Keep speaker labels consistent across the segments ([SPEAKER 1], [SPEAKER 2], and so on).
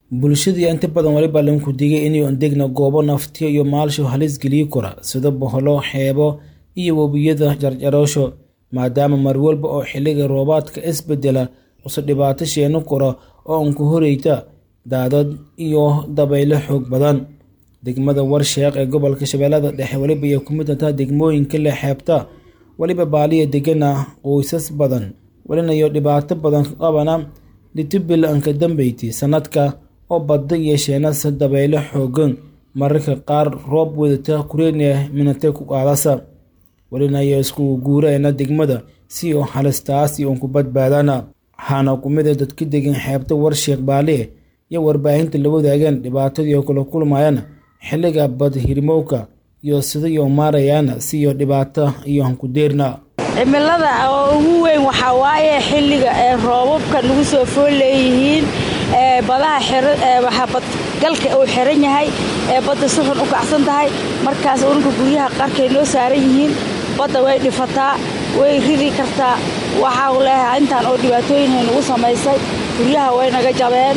[SPEAKER 1] bulshadii inta badan waliba lanku digay inay ondegna goobo naftiyo iyo maalsho halis geliyi kara sida boholo xeebo iyo webiyada jarjaroosho maadaama mar walba oo xilliga roobaadka isbedela use dhibaato sheeno kora oo unku horeyta daadad iyo dabaylo xoog badan degmada warsheeq ee gobolka shabeellada dhexe weliba ay ku mid tahay degmooyinka leh xeebta weliba baaliya degana qoysas badan welinayo dhibaato badan ka qabana litibil anka dambeyti sanadka oo badda iyo sheenasa dabaylo xoogan mararka qaar roob wadata kureenia minate ku qaadasa welinayo isku guureena degmada si oo halistaasi uun ku badbaadana waxaana ku mid a dadka degan xeebta warsheekh baaliye iyo warbaahinta la wadaageen dhibaatadii oo kala kulmayaan xilliga bad hirmowka iyo sidaiyo maarayaana siyo dhibaato iyo hankudeerna
[SPEAKER 2] cimilada oo ugu weyn waxaa waaye xilliga ee roobabka nagu soo fool leeyihiin ee badaha badgalka uu xiran yahay ee badda si xun u kacsan tahay markaas ununka guryaha qarkay noo saaran yihiin badda way dhifataa way ridi kartaa waxaa leeyahay intaan oo dhibaatooyinhay nagu samaysay guryaha way naga jabeen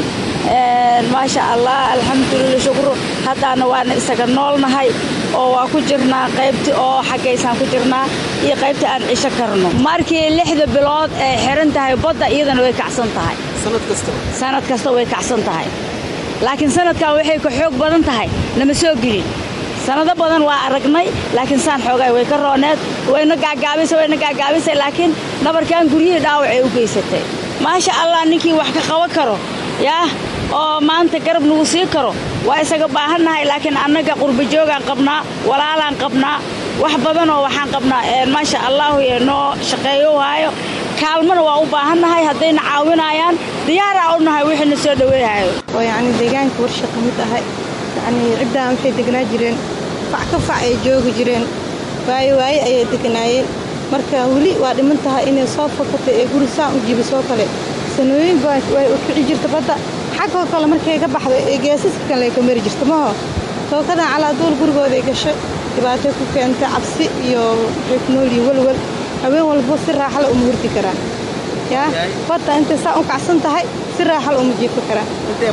[SPEAKER 2] maasha allah alxamdulila shukru haddaana waana isaga noolnahay oo waa ku jirnaa qaybtii oo xaggaysaan ku jirnaa iyo qaybtii aan cisho karno markii lixda bilood ay xiran tahay badda iyadana way kacsan tahay sanad kasta way kacsan tahay laakiin sanadkan waxay ka xoog badan tahay nama soo gelin sanado badan waa aragnay laakiin saan xoogaa way ka rooneed wayna gaagaabisay wayna gaagaabisay laakiin nabarkan guryihii dhaawacay u geysatay maasha allah ninkii wax ka qaban karo yaah oo maanta garab nagu sii karo waa isaga baahannahay laakiin annaga qurbajoogaan qabnaa walaalaan qabnaa wax badanoo waxaan qabnaa maasha allahu noo shaqeeyo waayo kaalmana waa u baahannahay haddayna caawinayaan diyaaraa u nahay wixiina soo dhaweehayo
[SPEAKER 3] oo yacni deegaanka warsha ka mid ahay yacnii ciddaan waxay degnaa jireen fac ka fac ay joogi jireen waayo waaye ayay degnaayeen marka weli waa dhiman tahay inay soo fakatay ee guri saan u jibisoo kale sanooyin baa way u kici jirta badda xaggoo kale markay ka baxdo ee geesaska kale ay ka mari jirta maho tookadan calaaduul gurigooday gashay dhibaatay ku keentay cabsi iyo waxay ku noolyihin welwel haween walbo si raaxala uma hurdi karaan yaa badda intay saa u kacsan tahay si raaxala uma jiifka karaan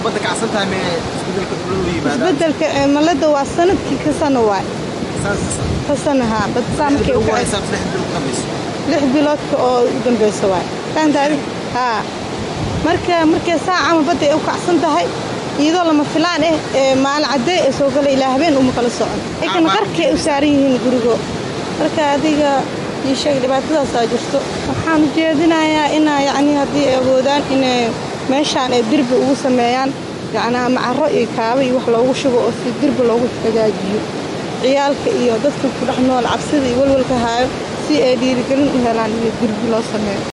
[SPEAKER 3] isbedelka cimilada waa sanadkii ka sano waay ka sana haa badsaa markay u lix biloodka oo u dambaysa waay fahantaadi haa marka markay saacama badda ay u kacsan tahay iyadoo lama filaan ah ee maalin caddee ee soo gala ilaa habeen uma kala socon ikana qarkay u saaran yihiin gurigo marka adiga ii sheeg dhibaatadaasaa jirto waxaan ujeedinayaa inaa yacnii haddii ay awoodaan inay meeshaan ay derbi ugu sameeyaan yacnaa macaro iyo kaaba iyo wax loogu shubo oo si derbi loogu hagaajiyo ciyaalka iyo dadka ku dhex nool cabsida iyo walwalka haayo si ay dhiirigelin u helaan iyo derbi loo sameeyo